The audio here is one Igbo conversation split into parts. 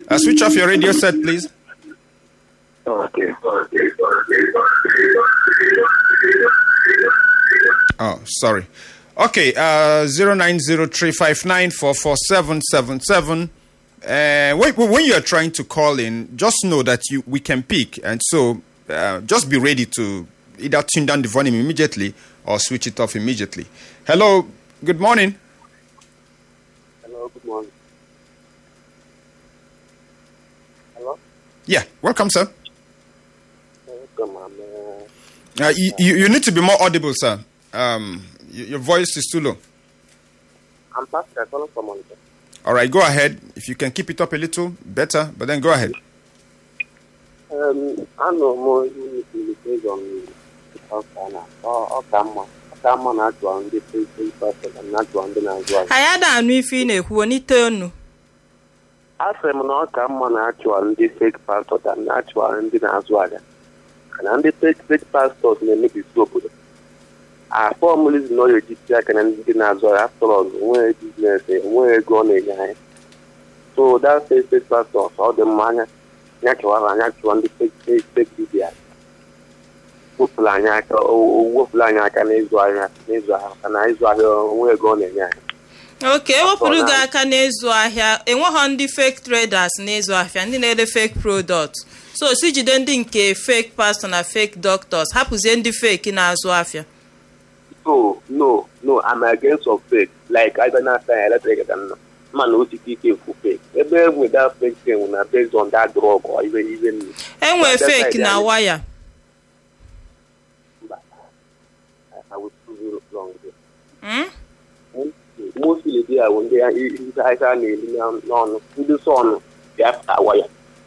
Uh, switch off your radio set, please. Okay. Oh, sorry. Okay, uh, 090359447777. Uh, when, when you're trying to call in, just know that you we can pick, and so uh, just be ready to either tune down the volume immediately or switch it off immediately. Hello, good morning. Hello, good morning. Hello? Yeah, welcome, sir. Welcome, I'm, uh, Uh, you, you, you need to be more audible, sir. Um, y- your voice is too low. I'm Pastor calling from Monica. All right, go ahead. If you can keep it up a little, better, but then go ahead. Um, I know more unit based on Ọkana. Ọ ka mma. Ọ ka mma na achụwa ndị president pastor na achụwa ndị na-azụ ahịa. anyị ada anụ ife ị na-ekwu n'ite onu A sị m na ọ ka mma na achụwa ndị fake pastor than na achụwa ndị na-azụ ahịa. Na ndị fake fake pastors na-emebisi obodo. Afọ mmiri na ọ ga-ejisi aka na ndị na-azụ ahịa after all nwee biznes nwee ego ọ na-enye anyị. So that fake fake pastors ọ dị mma anya ya chụwara anya chụwa ndị fake fake fake dibia. wepụrụ anyị aka o o- wepụrụ anyị aka n'ịzụ ahịa n'ịzụ ahịa maka na ịzụ ahịa onwe ego ọ na-enye anyị oke ewepụrụ gị aka n'ịzụ ahịa enweghọ ndị fake traders n'ịzụ ahịa ndị na-ere fake product so si jide ndị nke fake pastor na fake doctors hapụzie ndị fake na-azụ ahịa so no no I'm against of fake like I na asa eletrik ka nna mma na osisi ike ekwu fake ebe enwe that fake thing na based on that drug or ibe ibe nri enwe That's fake right, na yeah. waya mba I will prove you wrong there. Mm? mostly dị ahụ ndị ndị ahịa na-eri na- n'ọnụ ndị sọnụ ga-apụta waya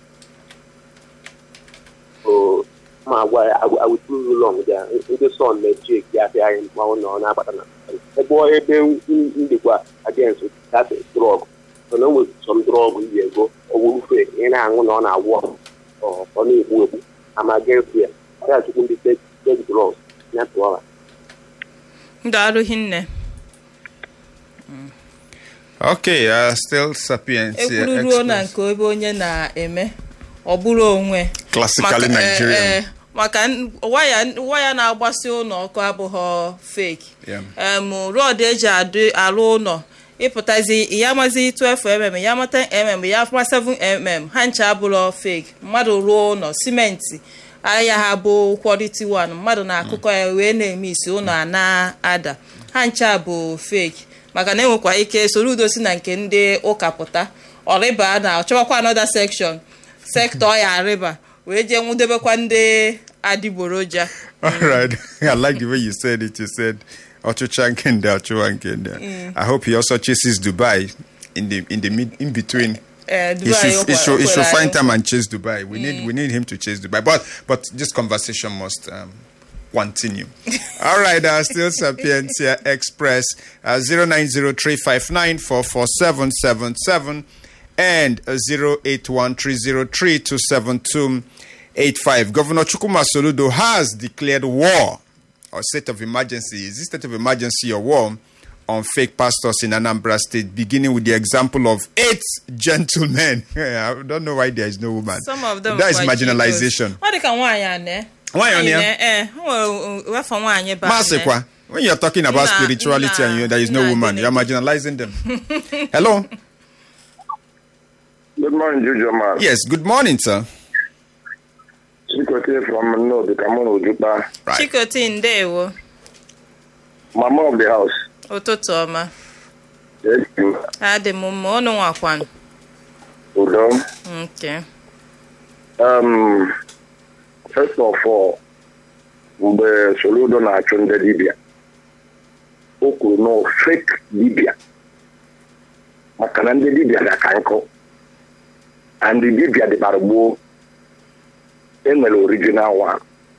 o ma gwa ya I will prove you wrong there. ndị sọn na-eji eki afịa anyị mmanwụ na ọ na-abata na ebe ọ- ebe n- ndịkwa against that drug so na onwe some drug yi ego owuru fe ị na-aṅụ na ọ na-agwọ ọ ọ na-egbu egbu ama against ya ọ ya chukwu ndị fake fake drugs ya tụọra ndụ arụghị nne Okay, uh, still Sapiens. here, ekwuru ruo na Express. nke ebe onye na-eme ọ bụrụ onwe Classically Maka- eh, Nigerian. eh, maka n- waya waya na-agbasi ụlọ ọkụ abụghọ fake Yeah. em rọd eji adị arụ ụlọ ịpụtazi ya mazi 12 mm ya mata mm ya ma 7 mm ha ncha abụrọ fake mmadụ rụọ ụlọ simenti ahịa ha bụ quality one mmadụ na-akụkọ ya wee na-eme isi ụlọ a na-ada ha ncha bụ fake maka na enwekwa ike soro udo si na nke ndị ụka pụta ọrịba na ọchọwakwa another section sektọ ya arịba wee jee nwudebekwa ndị adịgboroja All right. I like the way you said it. You said Ochucha Nkende, Ochuwa Nkende. I hope he also chases Dubai in the in the mid in between. Eh, He Dubai should, he okwa- should, he should okwere find anyị. time and chase Dubai. We need we need him to chase Dubai. But but this conversation must um, continue. All right, uh, still Sapientia Express uh, 090359447777 and uh, 08130327285. Governor Chukuma Soludo has declared war or state of emergency. Is this state of emergency or war on fake pastors in Anambra State, beginning with the example of eight gentlemen? I don't know why there is no woman. Some of them that is kwa marginalization. Jidos. ọ dị ka nwaanyị a ne Nwaanyị a ne? ee nwere wefa nwaanyị ba Masekwa, when you're talking about Nna- spirituality and you, there is no nna- woman, nna- you're marginalizing them. Hello? Good morning, Juju man. Yes, good morning, sir. Chikote from Nod, Kamono Jupa. Right. chikoti ndewo Mama of the house. ụtụtụ ọma Yes, you. adị m mma ọnụ nwakwanụ Udo. nke Um, first of all, mgbe Soludo na-achụ ndị dibịa, o kwuru na fake dibịa maka na ndị dibịa ga ka nkụ and dibịa dịbara gboo enwere original one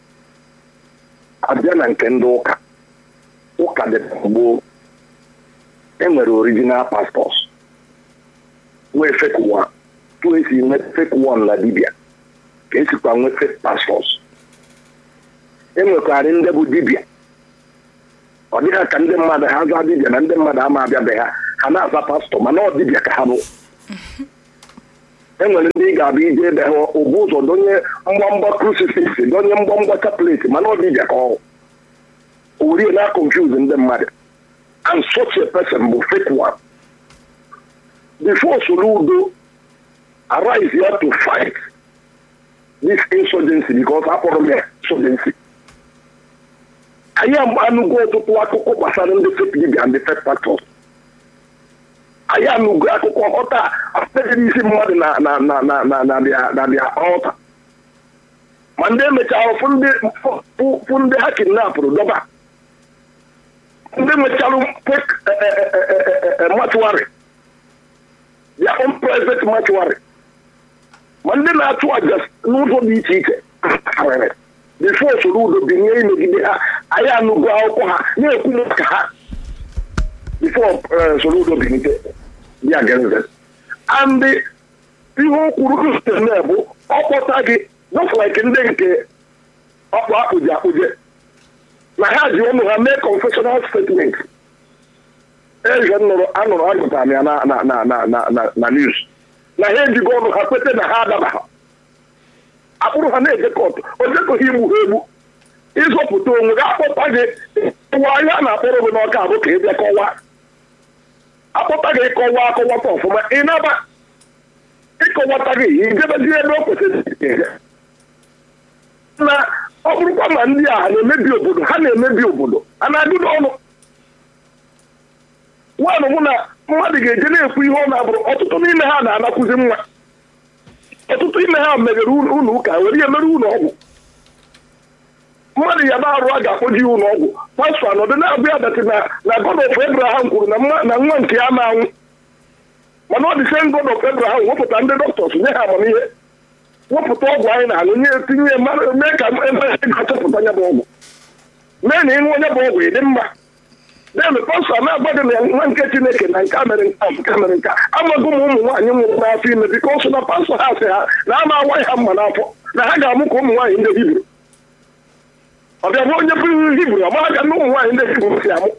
abịa na nke ndị ụka ụka dịbara gboo enwere original pastors nwee fake one tu esi nwee fake one na dibịa ka esikwa nwee fake pastors enwekwara ndị bụ dibịa ọ dịghị ka ndị mmadụ ha zaa dibịa na ndị mmadụ ama abịabeghị ha ha na-aza pastọ mana ọ dibịa ka ha bụ enwere ndị ị ga-abịa ije ebe ha ụbụ ụzọ donye mgbamgba crucifix donye mgbamgba chaplet mana ọ dịbịa ka ọhụ orie na confuse ndị mmadụ and such a person bụ fake one before Soludo arise here to fight this insurgency because akpọrọ m ya insurgency anyị anụgo ọtụtụ akụkọ gbasara ndị fake dibia and the fake pastors anyị anụgo akụkọ ọta apụtaghị isi mmadụ na na na na na na bịa na bịa ọta ma ndị emechara fụ ndị fụ ndị ha kidnapụrụ dọba ndị mechara fake matuari their own private mortuary ma ndị na-achụ aja n'ụzọ dị iche iche karịrị bifo Soludo binye imegide ha anyị anụgo akwụkwọ ha na-ekwu maka ha bifo Soludo binite bịa genze and ihe o kwuru na bụ ọkpọta gị just like ndị nke ọkpụ akpụji akpụje na ha ji ụmụ ha mee confessional statement eze nụrụ anụrụ agụtara m ya na na na na na na na news na ha ejigo ọnụ ha kwete na ha adabaha akpụrụ ha na-eje kọtụ ojekọghị igbu ha egbu ịzọpụta onwe gị akpọta gị ụwa ahịa na-akpọrọ gị n'ọka abụ ka ị bịa kọwaa akpọta gị kọwaa akọwata ọfụma ị naba ịkọwata gị ijebezie ebe o kwesịrị na ọ bụrụkwa ma ndị a na-emebi obodo ha na-emebi obodo a na-adịdo ọnụ nwaanyị mụ na mmadụ ga-eje na-ekwu ihe ọ na-abụrụ ọtụtụ n'ime ha na-anakwụzi nwa ọtụtụ ime ha meghere ụlọ ụka were ihe mere ụlọ ọgwụ mmadụ ya na-arụ a ga-akpọji ya ụlọ ọgwụ pastọ anọdụ na-abụ ya datị na na God of Abraham kwuru na nwa nke ya na-anwụ mana ọ dị sen God of Abraham wepụta ndị dọkịtọs nye ha amamihe wepụta ọgwụ anyị na-aṅụ nye tinye mee ka ebe ga-achọpụta nya bụ ọgwụ mee na ịṅụ onye bụ ọgwụ ịdị mma demi pastọ na-agba gị na nwa nke chineke na nke mere nka nke mere nka amaghị m ụmụ nwaanyị nwụrụ n'afọ ime biko ọsọ na pastọ ha sị ha na ama awaghị ha mma n'afọ na ha ga-amụ ka ụmụ nwaanyị ndị hibru ọbịa bụ onye bụ hibru ọmara ka ndị ụmụ nwaanyị ndị hibru si amụ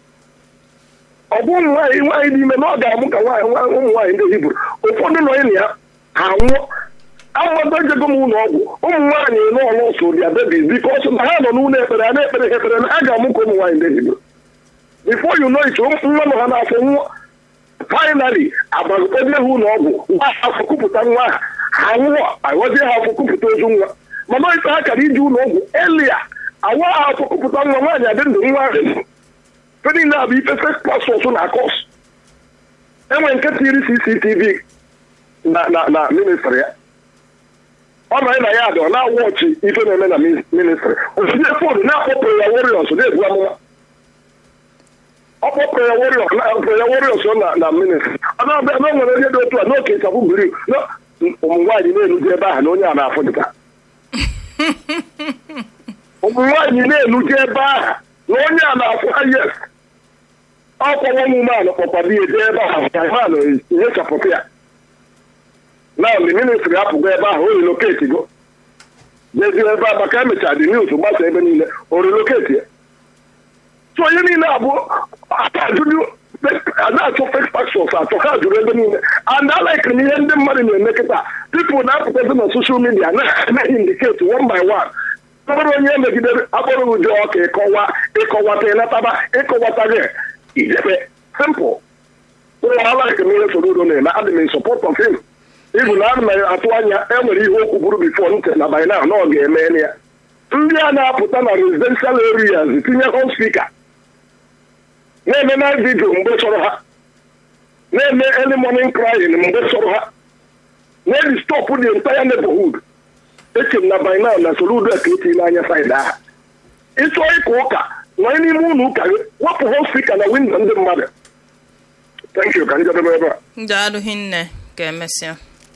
ọ bụ ụmụ nwaanyị nwaanyị dị ime na ọ ga-amụ ka ụmụ nwaanyị ndị hibru ụfọdụ nọ na ya ha nwụọ amado jego m ụlọ ọgwụ ụmụ nwaanyị n'ọlụ so bịa bebi biko ọsọ na ha nọ n'ụlọ ekpere a na-ekpere ha ekpere na ha ga-amụ ka ụmụ nwaanyị ndị hibru before you know it nwa nọ ha n'afọ nwa finally agbagokpebe ha ụlọ ọgwụ nwa afọ kupụta nwa ha ha nwụọ aghọzie ha afọ kupụta ozu nwa mana ife ha kara iji ụlọ ọgwụ elia awa ha afọ kupụta nwa nwaanyị adị ndụ nwa ahụ fe niile abụ ife fes pasọs na kọs enwe nke tiri cctv na na na ministri ya ọ nọ na ya dị ọ na-awọchi ife na-eme na ministri osinye fon na-akpọpụ ya woriọs na-ebu amụma ọkpọ prayer warriors na na ministry ọnụọbịa na nwere onye dị otu a n'oke ịchafụ biri ụmụ nwaanyị na-enuji ebe ahụ na onye a na-afụ dịka ụmụ nwaanyị na-enuji ebe ahụ na onye a na-afụ ha yes ọkwa nwa ụmụmanụ kpọkwado ya eje ebe ahụ ka manụ nyechapụta ya na mgbe ministri apụgo ebe ahụ o reloketi go jezie ebe a maka emechara dị news gbasa ebe niile o reloketi ya so onye niile abụ na-achọ fake pastors achọ ha jụrụ ebe niile and alaikiri m ihe ndị mmadụ na-eme kịta pipụl na-apụtazi na soshal midia na-eme indiketi one by one bụrụ onye megidere akpọrọ ụjọ ọka ịkọwa ịkọwata ịnataba ịkọwata gị ijebe simple ụlọ alaikiri m ihe Soludo na-eme adị m in support of him ibu na ana m atụ anya enwere ihe okwu bụrụ bifo ntị na by now na ọ ga-eme ya ndị a na-apụta na residential areas tinye home speaker na-eme night video mgbe chọrọ ha na-eme early morning crying mgbe chọrọ ha na-edi stop the entire neighborhood eche m na by now na Soludo ka eti n'anya saịdị aha ịchọọ ịka ụka nọ n'ime ụlọ ụka gị wepụ home speaker na windo ndị mmadụ thank you ka njedebe ebe a daalụ hinne ka emesịa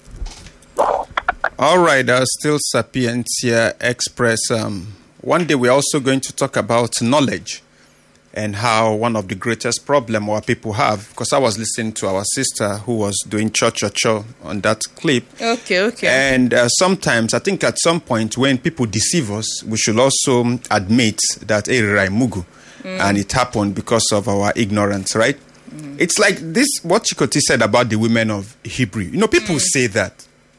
All right, uh, still Sapientia Express. Um, one day we're also going to talk about knowledge and how one of the greatest problem our people have. Because I was listening to our sister who was doing cho cho cho on that clip. okay okay And uh, sometimes, I think at some point when people deceive us, we should also admit that hey, Mugu, and it happened because of our ignorance, right? It's like this what Chikoti said about the women of Hebrew. You know, people say that.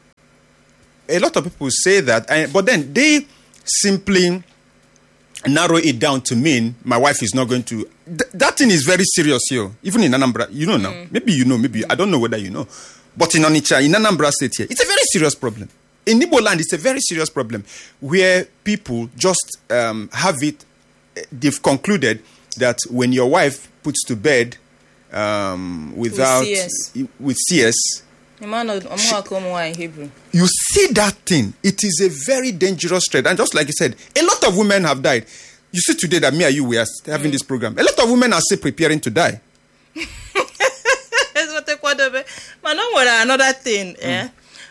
A lot of people say that, and, but then they simply narrow it down to mean my wife is not going to. Th- that thing is very serious here. Even in Anambra, you know now. Maybe you know, maybe you- I don't know whether you know. But in Onitsha, in Anambra State here, it's a very serious problem. In Igbo land, it's a very serious problem where people just um, have it. eh, They've concluded that when your wife puts to bed um, without CS. with CS, ịma na ọmụaka ụmụ nwaanyị hibru you see that thing, it is a very dangerous threat. And just like you said, a lot of women have died. You see today that me and you we are having this program. A lot of women are still preparing to die. ezigbote kwadobe mana o nwere another thing eh,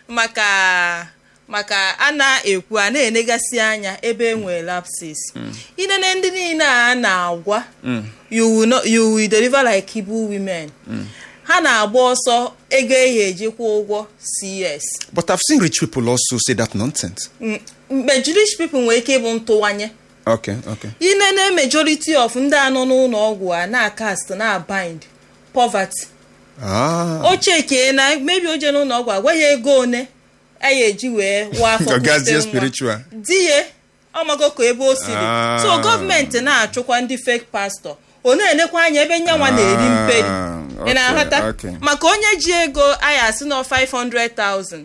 maka maka a na-ekwu a na-enegasị anya ebe e nwere lapses inene ndị niile a na-agwa you will not- you will deliver like Igbo women ha na-agba ọsọ ego ehi ejikwa ụgwọ cs But I've seen rich people also say that nonsense. Mm, mgbe Jewish people nwere ike ịbụ ntụwanye Okay, okay. inene majority of ndị anọ n'ụlọ ọgwụ a na-cast na-bind poverty Ah. o cheke na mebi oje n'ụlọ ọgwụ agwaghị ego one a ya eji wee wa afọ Ọgazie kupute nwa. spiritual. di ya ọmago ka ebe o siri Ah. so gọọmenti na-achụkwa ndị fake pastor ọ na-enekwa anya ebe nyanwa na-eri mperi Ah, ị okay, na-aghọta okay. maka onye ji ego aya asị na 500,000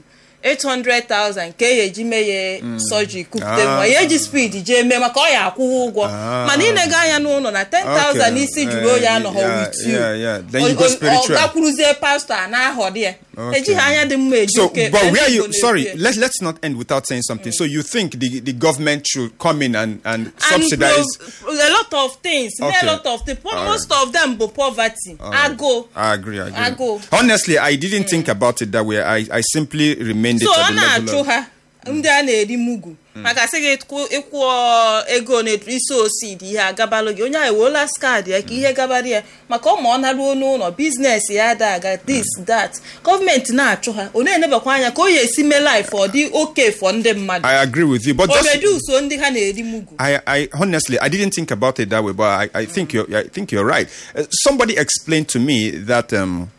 800,000 ka e eji mee ya sọjiri kupute nwa Ah. ya eji speed jee mee maka ọ ya akwụghị ụgwọ Ah. mana ịnego anya n'ụlọ na 10,000 Okay. isi juru oyi Eh, anọghọ yeah, with you yeah, yeah. Then you O- go o- spiritual. ọ gakwuruzie pastọ a na-aghọdị ya Okay. ejighị anya dị mma eji So, oke but ezi where Igbo you na-ebi sorry, ya. let let's not end without saying something. So you think the the government should come in and and and subsidize? pro- a lot of things Okay. a lot of things All right. most of them bụ poverty agụụ I agree. I agree. Agụụ. Honestly, I didn't think about it that way. I, I simply remained so it ọ at the level na-achụ of. ha ndị a na-eri mugu maka sị gị kwụ- ịkwụ ego na isi osid ihe agabalụ gị onye ahụ ewela skad ya ka ihe gabara ya maka ọ ma ọ naruo n'ụlọ biznes ya ada aga this that gọọmenti na-achụ ha ọ na-enebakwa anya ka o ya esi mee life ọ dị oke fọ ndị mmadụ I agree with you, but o just reduso ndị ha na-eri mugu I, I honestly I didn't think about it that way, but I, I think you're I think you're right. Uh, somebody explained to me that um,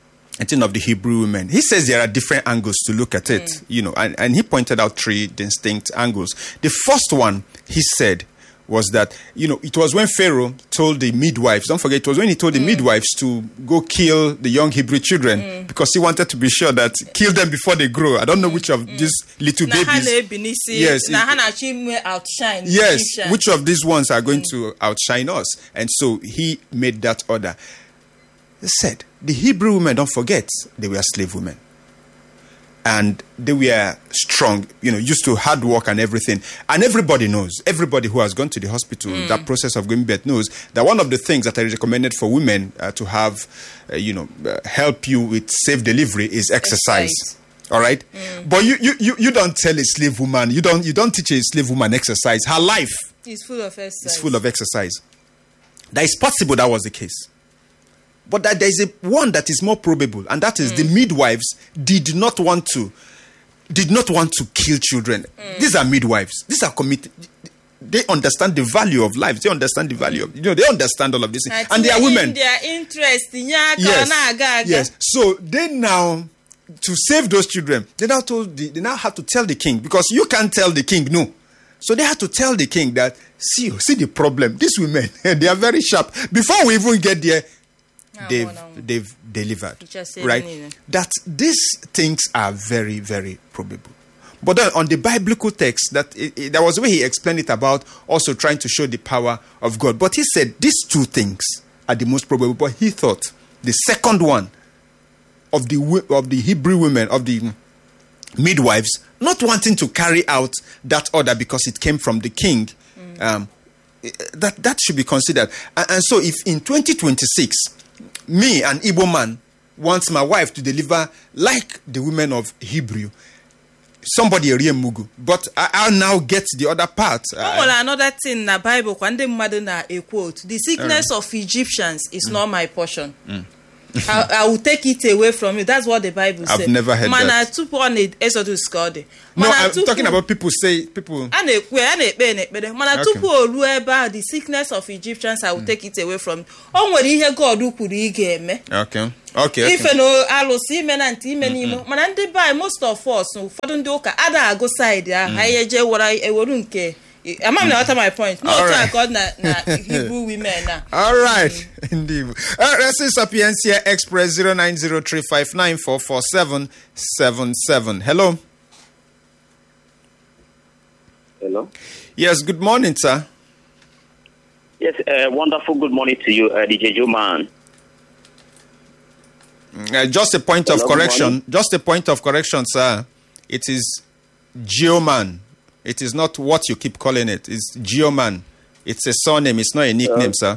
a thing of the Hebrew women. He says there are different angles to look at it, you know, and, and he pointed out three distinct angles. The first one he said was that you know it was when Pharaoh told the midwives. Don't forget, it was when he told the midwives to go kill the young Hebrew children because he wanted to be sure that kill them before they grow. I don't know which of these little na ha babies. na-ebi n'isi Yes, na it- ha na-achọ ime outshine Yes, Egyptian. which of these ones are going to outshine us? And so he made that order. He said, the Hebrew women, don't forget, they were slave women. And they were strong, you know, used to hard work and everything. And everybody knows, everybody who has gone to the hospital, that process of giving birth knows that one of the things that I recommended for women uh, to have, uh, you know, uh, help you with safe delivery is exercise. Exercise. All right, but you, you you you don't tell a slave woman, you don't you don't teach a slave woman exercise. Her life is full of exercise. is full of exercise. That is possible that was the case. But that there is a one that is more probable, and that is the midwives did not want to did not want to kill children. These are midwives. These are committed. They understand the value of life. They understand the value of you know. They understand all of this, Na and they are tinye women. in their interest nye aka ọ Yes, na-aga aga yes. So they now to save those children. They now told the, they now have to tell the king because you can't tell the king no. So they had to tell the king that see see the problem. These women they are very sharp. Before we even get there, Ah, they've well, now. they've delivered. Just say Right? anyway. That these things are very very probable. But then on the biblical text, that it, it- there was a way he explained it about also trying to show the power of God. But he said these two things are the most probable. But he thought the second one of the wo- of the Hebrew women of the midwives not wanting to carry out that order because it came from the king. Um, eh, that that should be considered. And, and so, if in 2026, me, an Igbo man, wants my wife to deliver like the women of Hebrew, somebody erie mugu, but I, I'll now get the other part. o nwere another thing na bible kwa ndị mmadụ na-ekwu otu the sickness of egyptians is not my portion I, I will take it away from you that's what the bible I've says never heard mana that. tupu ọ na exodus ka ọ dị no Mana i'm tupu- talking about people say people a na-ekwu ya a na-ekpe n'ekpere mana Okay. tupu o ruo ebe ahụ the sickness of egyptians i will take it away from you o nwere ihe god kwuru ị ga-eme okay okay, okay. ife na alụsị ime na ntị ime n'ime mana ndị be most of us ụfọdụ ndị ụka ada agụ saịdị ahụ anyị eje were eweru nke ama m na ghọta my point n'otu a Alright. ka ọ dị na na hebrew women na All right, indeed. Uh, this is Sapiencia Express 0903594477. Hello. Hello. Yes, good morning, sir. Yes, uh, wonderful. Good morning to you, uh, DJ Juman. Uh, just a point of Hello, good correction. morning. Just a point of correction, sir. It is Geoman. It is not what you keep calling it. It's Geoman. It's a surname. It's not a nickname, sir.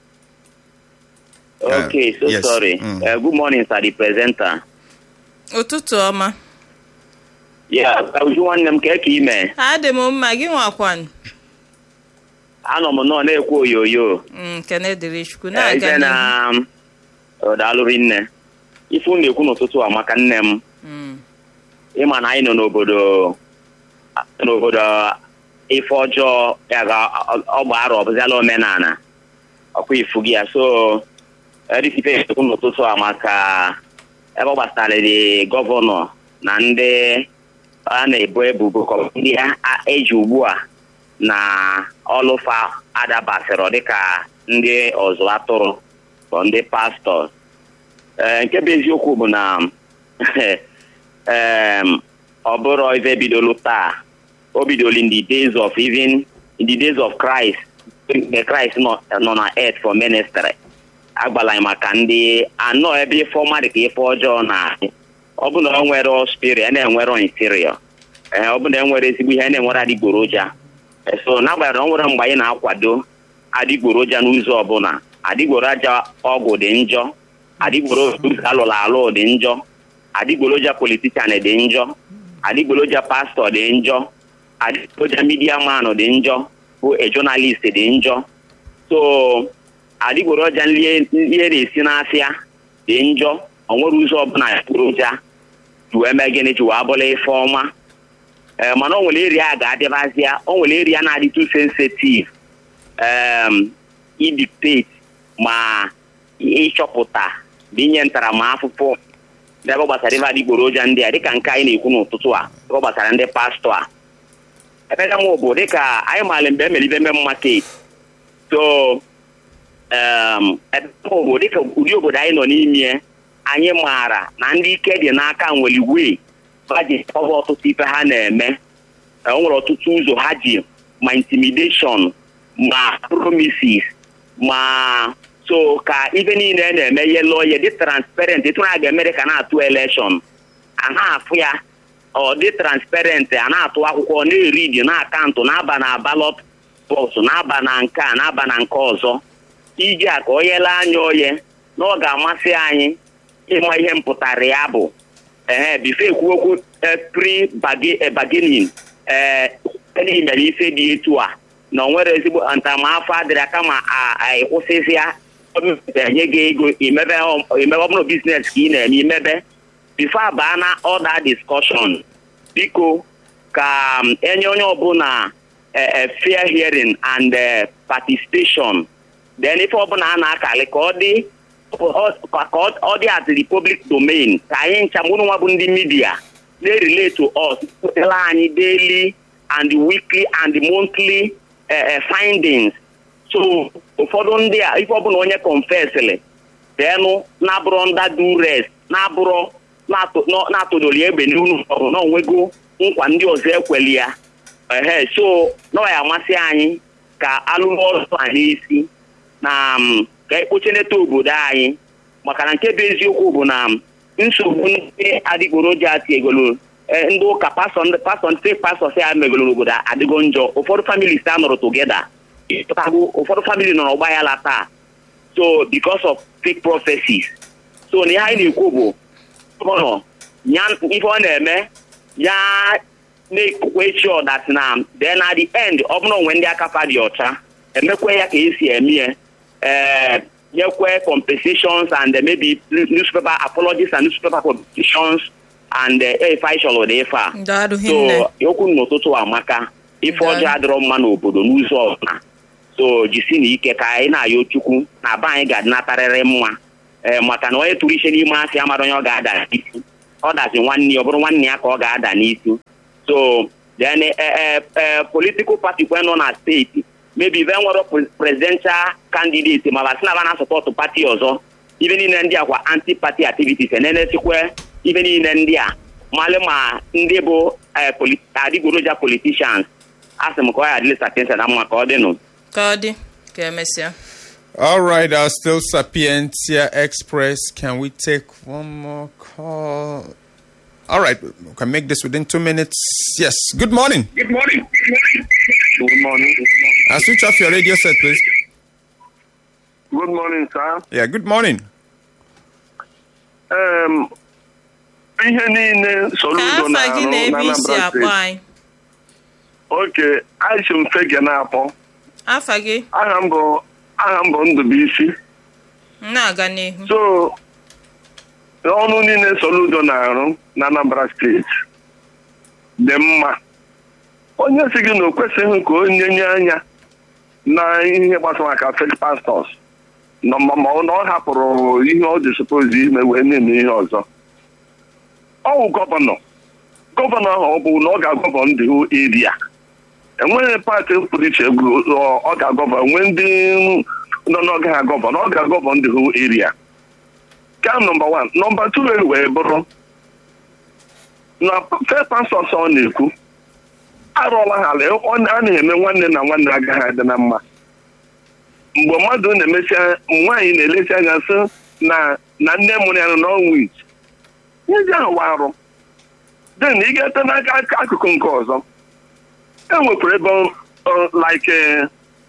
Uh, Okay, so yes, sorry. mm. Uh, good morning, sir, the presenter. ụtụtụ ọma Yeah, Uju nwanne m ka eke ime. adị m mma gị nwakwan Anọ m nọọ na-ekwu oyoyo. kene dịrị chukwu Eh, na-aga Ife n'ihu na um, ọ daalụrị nne. Ife unu na-ekwu n'ụtụtụ a maka nne m. Mm. Ịma na anyị nọ n'obodo n'obodo ife ọjọọ ya ga ọgba arọ ọbụziala omenala. Ọkwa ifu gị ya so edisipe ekwu n'ụtụtụ a maka ebe ọ gbasara dị gọvanọ na ndị a na-ebo ebubo ka ọ bụ ndị a- eji ugbu a na ọlụfa adabasịrị dịka ndị ọzụ atụrụ bụ ndị pastọ Ee, nke bụ eziokwu bụ na em, ọ bụrụ ife bidolu taa o bidolu in the days of even in the days of Christ mgbe Christ nọ nọ na earth for ministry agbala anyị maka ndị anọ ebe ife ọma dị ka ife ọjọọ na ọ bụ na ọ nwere spirit na-enwere interior ee ọ bụ na enwere ezigbo ihe na-enwere adịgboroja Eh, so n'agbanyeghị na ọ nwere mgbe anyị na-akwado adịgboroja n'ụzọ ọbụla adịgboroja ọgwụ dị njọ adịgboroja ụzọ alụrụ alụ dị njọ adịgboroja politishan dị njọ adịgboroja pastọ dị njọ adịgboroja midia man dị njọ bụ a journalist dị njọ so adịgboroja nlie nlie na-esi n'afịa dị njọ o nwere ụzọ ọbụla adịgboroja ji wee mee gịnị ji wee bụla ife ọma ee mana o nwere eri a ga-adịbazịa o nwere eri a na-adị too sensitive um, idictate ma ịchọpụta bụ inye ntaramahụhụ n'ebe gbasara ife adịgboroja ndị a dịka nke anyị na-ekwu n'ụtụtụ a ebe ọ gbasara ndị pastọ a ebe ka mụ bụ dịka anyị maara mgbe emere ibe mmemme market so um, ebe mụ bụ dịka ụdị obodo anyị nọ n'ime anyị maara na ndị ike dị n'aka nwere wee ha ji ọbụ ọtụtụ ife ha na-eme e nwere ọtụtụ ụzọ ha ji ma intimidation ma promises ma so ka ife niile na-eme ihe lụọ ihe dị transparent etu na ga-emere ka na-atụ elekshọn a na-afụ ya ọ dị transparent a na-atụ akwụkwọ na-eri dị na akaụntụ na-aba na balọt bọks na-aba na nke a na-aba na nke ọzọ iji a ka o nyela anya oye na ọ ga-amasị anyị ịma ihe mpụtara ya bụ ee bife ekwu okwu pri bargaining ee mere ife dị etu a na ọ nwere ezigbo ntaramahụhụ adịrị kama ịkwụsịzịa enye gị ego imebe ọbụrụ biznes ka ị na-eme imebe bifo abaa na ọda discussion biko ka enye onye ọbụla fair hearing and participation then ife ọbụla a na-akali ka ọ dị ka ọ dị at the public domain ka anyị ncha mụrụ nwa bụ ndị midia na-relate to us pụtara anyị daily and weekly and monthly findings so ụfọdụ ndị a ife ọbụla onye confesịrị denụ na-abụrụ nda dures na-abụrụ na-atụdoli egbe n'unu ọrụ na onwego nkwa ndị ọzọ ekweli ya ehe so na ya amasị anyị ka alụrụ ọrụ a n'isi na ka ekpocheneta obodo anyị maka na nke bụ eziokwu bụ na nsogbu ndị adịgboroja tiegolo ndị ụka pastọ ndị pastọ si ya megolo n'obodo adịgo njọ ụfọdụ families a nọrọ togeda ụfọdụ famili nọrọ ọgba ya la taa so because of fake prophecies so na ihe anyị na-ekwu bụ gọvanọ ya ife ọ na-eme ya na-ekwe chi ọdat na then at the end ọ bụrụ onwe ndị aka fa dị ọcha emekwe ya ka esi eme ya ee nyekwe compensations and uh, maybe newspaper apologies and newspaper publications and uh, ife anyị chọrọ dị ife a Daalụ hinne. so okwu n'ụtụtụ amaka ife Daalụ. ọjọọ adịrọ mma n'obodo n'ụzọ ọbụla so jisi na ike ka anyị na-ayọ chukwu na be anyị ga-adịnatarịrị mma ee maka na onye tụrụ ise n'ime asị amara onye ọ ga-ada n'isi ọ dazi nwanne ya ọ bụrụ nwanne ya ka ọ ga-ada n'isi so then eh, eh, eh, political party kwe nọ na steeti maybe ibe nwere pre- presidential candidate ma basị na ba na-asọpọtụ pati ọzọ ibe niile ndị a kwa anti party activities enenesikwe ibe niile ndị a malị ma ndị bụ eh, poli- adịgboroja politicians asị m ka ọ ya adịlị satensa na mma ka ọ dịnụ ka ọ dị ka emesịa All right, uh, still Sapientia Express. Can we take one more call? All right, we can make this within two minutes. Yes. Good morning. Good morning. Good morning. Uh, switch off your radio set, please. Good morning, sir. Yeah. Good morning. Um, ihe niile ka Soludo afa gị na na-arụ na ebe isi Anambra akpọ steeti. anyị Oke, Aisha Mfege na-akpọ. afa gị Aha m bụ aha m bụ Ndụbụisi. m na-aga n'ihu So, ọrụ niile Soludo na-arụ na Anambra steeti dị mma. Onye si gị na o kwesịghị ka onye nye anya na ihe gbasara maka fake pastors nọ ma ma ọ na ọ hapụrụ ihe ọ dị suppose ime wee na-eme ihe ọzọ. Ọ wụ gọvanọ. Gọvanọ ahụ ọ bụ na ọ ga-agọvọ ndị eria. enweghị pati pụrụ iche bụ ọ ọ ga-agọvọ nwee ndị nọ n'oge ha gọvanọ ọ ga-agọvọ ndị hụ eria ka nọmba wan nọmba tu wee bụrụ na fe pastọs ọ na-ekwu arụọla ha ala ọ na- a na-eme nwanne na nwanne agaghị adị na mma mgbe mmadụ na-emesi nwaanyị na-elesi anya sị na na nne mụrụ ya nọ n'ọnwa iji ihe ndị ahụ wa arụ den ị ga-ete n'aka aka- akụkụ nke ọzọ e nwekwara ebe ọ, like eh,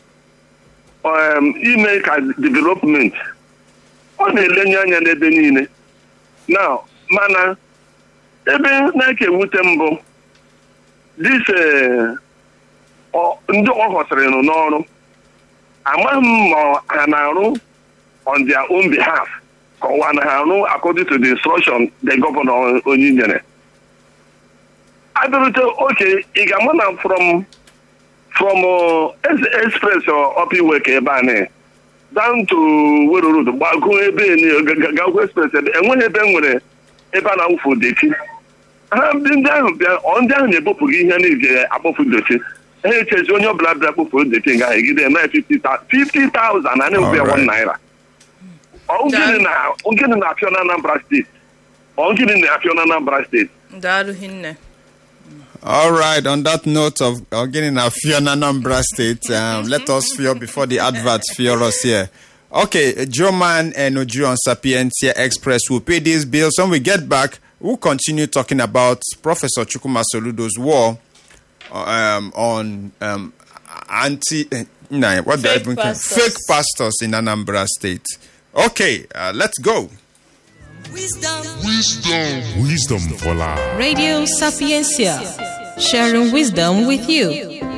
um, ime ka development ọ na-elenye anya n'ebe niile na mana ebe na-eke ewute mbụ dis eh, ọ- ndị ọ họsịrị nụ n'ọrụ amaghị m ma ha na-arụ on their own behalf ka ọwa na ha arụ according to the instruction the governor onye nyere abịarute oke ị ga-ama na from from uh, Es- express uh, up iwe ka ebe a na down to Wero Road gbago ebe ni- ga- ga- gagwa express ebe enweghị ebe e nwere ebe a na-awụfu deti ha ndị ndị ahụ bịa ọ ndị ahụ na-ebupụ gị ihe na-eji akpọfu deti ha echezi onye ọbụla bịa kpofuru deti nga ha egide eme 50,000 a na-ewu ya Alright. 1 naira ọ gịnị na- gịnị na-apịọ na Anambra steeti ọ gịnị na-apịọ na Anambra steeti daalụ hinne All right. On that note of uh, getting a Fiona Nambra State, um, let us fear before the adverts fear us here. Okay, Joe Man and Oju on Sapientia Express will pay these bills. When we get back, we'll continue talking about Professor Chukuma Soludo's war um, on um, anti. Uh, nah, what do I Fake even call- pastors. Fake pastors in Anambra State. Okay, uh, let's go. Wisdom. Wisdom for life. Radio Sapiencia. Sharing wisdom with you.